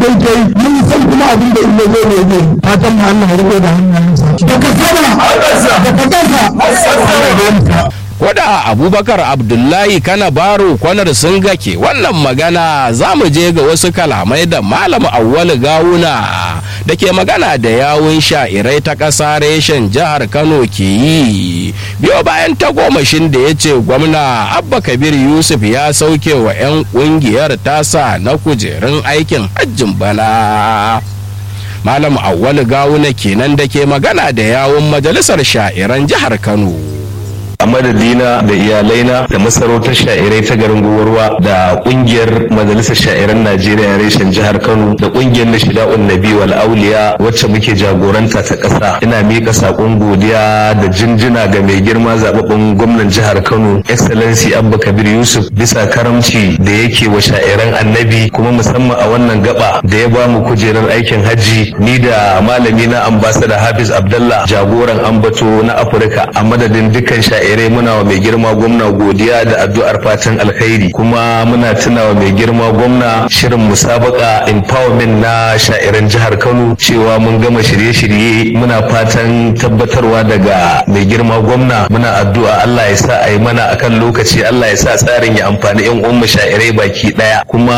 kai kai mun san kuma abin da illa zai ne zai fatan mu Allah ya riko da hannayensa daga sama daga ƙasa Koda Abubakar Abdullahi Kana Baro kwanar sun gake wannan magana za mu je ga wasu kalamai da Malam Awwalu Gawuna da ke magana da yawun sha'irai ta ƙasa reshen jihar Kano ke yi. Biyo bayan tagomashin da ya ce gwamna Abba Kabir Yusuf ya sauke wa 'yan ƙungiyar tasa na kujerun aikin hajjin bana. Malam Awwalu Gawuna kenan da ke magana da yawun majalisar sha'iran jihar Kano. a madadina da iyalaina da masarautar sha'irai ta garin gowarwa da kungiyar majalisar sha'iran najeriya reshen jihar kano da kungiyar nashida'un nabi wal auliya wacce muke jagoranta ta ƙasa ina miƙa saƙon godiya da jinjina ga mai girma zababben gwamnan jihar kano excellency abba kabir yusuf bisa karamci da yake wa sha'iran annabi kuma musamman a wannan gaba da ya ba mu kujerar aikin hajji ni da malami na ambasada hafiz abdallah jagoran ambato na afirka a madadin dukkan sha'irai sha'irai muna wa mai girma gwamna godiya da addu'ar fatan alkhairi kuma muna tuna wa mai girma gwamna shirin musabaka empowerment na sha'iran jihar kano cewa mun gama shirye-shirye muna fatan tabbatarwa daga mai girma gwamna muna addu'a allah ya sa a yi mana akan lokaci allah ya sa tsarin ya amfani yan uwan sha'irai baki daya kuma